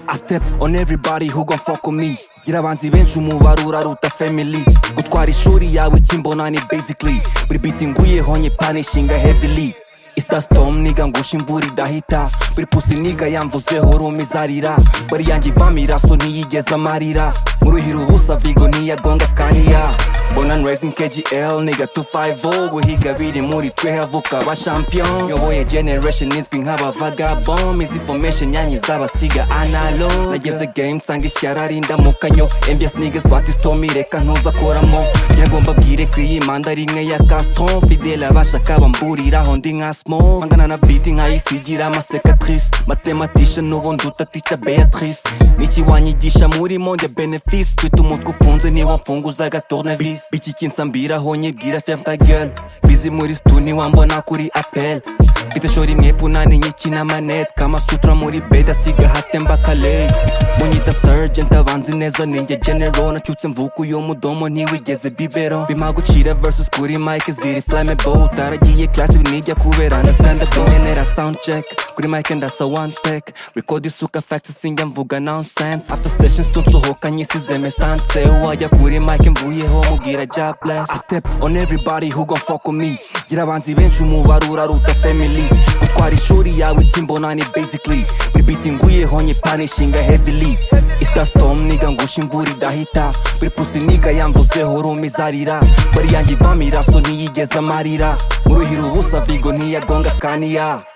I step on everybody who gon' fuck with me gira abanzi benshi umubare uraruta family gutwara ishuri yawe ikimbona ni basically buri beat nguyeho nyipanishinga heavily Ista storm niga ngusha imvura idahita buri pusi niga yamvuzeho rumizarira bari yanjye ivamira so ntiyigeze amarira muruhira ubusa vigo ntiyagonga sikaniya born and raised in KGL niga 250 guhiga biri muri twe havuka aba champion yoboye generation izwi nk'abavagabom izi information yanyiza abasiga analog nageze game nsanga ishyara rindamukanyo MBS niggas bati storm ireka ntuzakoramo ngira ngo mbabwire ko iyi manda ari imwe ya Gaston Fidele abashaka bamburiraho ndi nka Smoke angana na beat nkayisigira amasekatrice mathematician n'ubundi utaticha Beatrice niki wanyigisha murimo njya benefice mfite umutwe ufunze niho mfunguza agatornevis iki kinsambiraho nyibwira ferme ta gueule bizi muri stu niwambona kuri appel mfite shora imwe punani nyikina manet kama sutra muri bed asiga hatemba kalei munyita sergeant abanzi neza ninjye general nacyutse mvuka uyu mudomo ntiwigeze bibero bimpa gucira versus kuri mike ziri flammable utaragiye class ibi nibyo kubera understand so nkenera sound check kuri mike ndasa one take record isuka facts sinjya mvuga nonsense after sessions tunsohoka nyisize mesanse wajya kuri mike mvuyeho mubwira ja bless I step on everybody who gon fuck with me gira abanzi benshi umubare uraruta family gutwara ishuri yawe ikimbona ni basically buri beat nguyeho nyipanishinga heavily Ista storm niga ngusha imvura idahita buri pusi niga yamvuzeho rumizarira bari yanjye ivamira so ntiyigeze amarira muruhira ubusa vigo ntiyagonga sikaniya